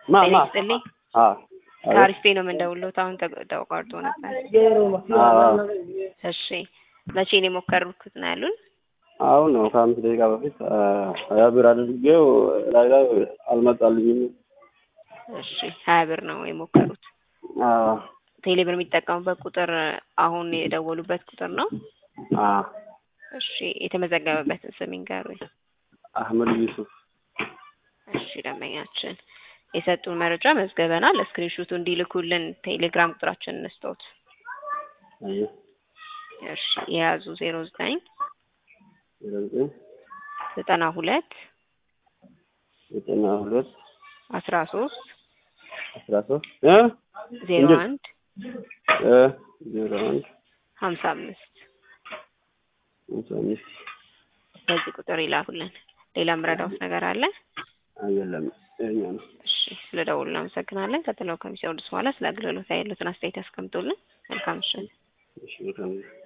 ማ ጤና ማ ይስጥልኝ። አ ከአሪፍ ፔ ነው የምንደውልዎት። አሁን ተቆ- ተቋርጦ ነበር። እሺ መቼ ነው የሞከሩት ነው ያሉን? አሁን ነው ከአምስት ደቂቃ በፊት አ፣ ሀያ ብር አድርጌው ላይ ላይ አልመጣልኝም። እሺ ሀያ ብር ነው የሞከሩት። አ ቴሌብር የሚጠቀሙበት ቁጥር አሁን የደወሉበት ቁጥር ነው? አ እሺ የተመዘገበበትን ስም ይንገሩኝ። አህመድ ዩሱፍ እሺ ደንበኛችን የሰጡን መረጃ መዝገበናል። ስክሪንሹቱ እንዲልኩልን ቴሌግራም ቁጥራችን እንስጠውት። አየ እሺ የያዙ ዜሮ ዘጠኝ ዘጠኝ ዘጠና ሁለት ዘጠና ሁለት አስራ ሶስት አስራ ሶስት እ ዜሮ እንዴት? አንድ እ ዜሮ አንድ ሀምሳ አምስት ሃምሳ አምስት በዚህ ቁጥር ይላኩልን። ሌላ ምረዳውት ነገር አለ? የለም ይኸኛ ነው። እሺ ስለ ደውሉ እናመሰግናለን። ቀጥለው ከሚሰሩት በኋላ ስለ አገልግሎት ያሉትን አስተያየት ያስቀምጡልን። መልካም ምሽት። እሺ መልካም ነው።